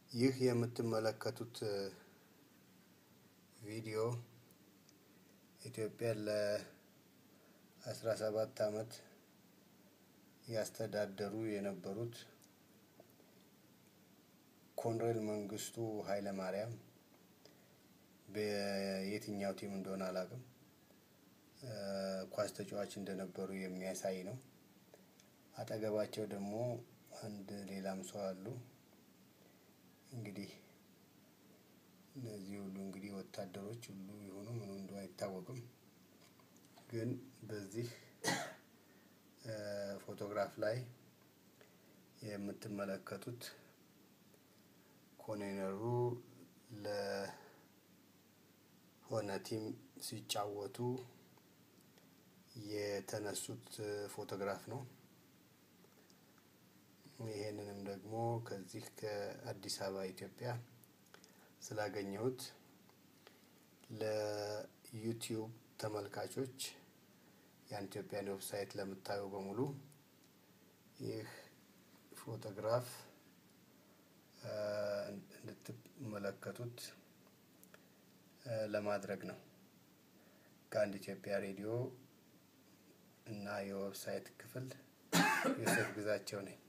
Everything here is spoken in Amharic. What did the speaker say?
ይህ የምትመለከቱት ቪዲዮ ኢትዮጵያን ለአስራ ሰባት አመት ያስተዳደሩ የነበሩት ኮሎኔል መንግስቱ ኃይለማርያም በየትኛው ቲም እንደሆነ አላውቅም ኳስ ተጫዋች እንደነበሩ የሚያሳይ ነው። አጠገባቸው ደግሞ አንድ ሌላም ሰው አሉ። እንግዲህ እነዚህ ሁሉ እንግዲህ ወታደሮች ሁሉ የሆኑ ምኑ እንደው አይታወቅም። ግን በዚህ ፎቶግራፍ ላይ የምትመለከቱት ኮሎኔሉ ለሆነ ቲም ሲጫወቱ የተነሱት ፎቶግራፍ ነው። ይሄንንም ደግሞ ከዚህ ከአዲስ አበባ ኢትዮጵያ ስላገኘሁት ለዩቲዩብ ተመልካቾች ያን ኢትዮጵያን ዌብሳይት ለምታዩ በሙሉ ይህ ፎቶግራፍ እንድትመለከቱት ለማድረግ ነው። ከአንድ ኢትዮጵያ ሬዲዮ እና የዌብሳይት ክፍል ዮሴፍ ግዛቸው ነኝ።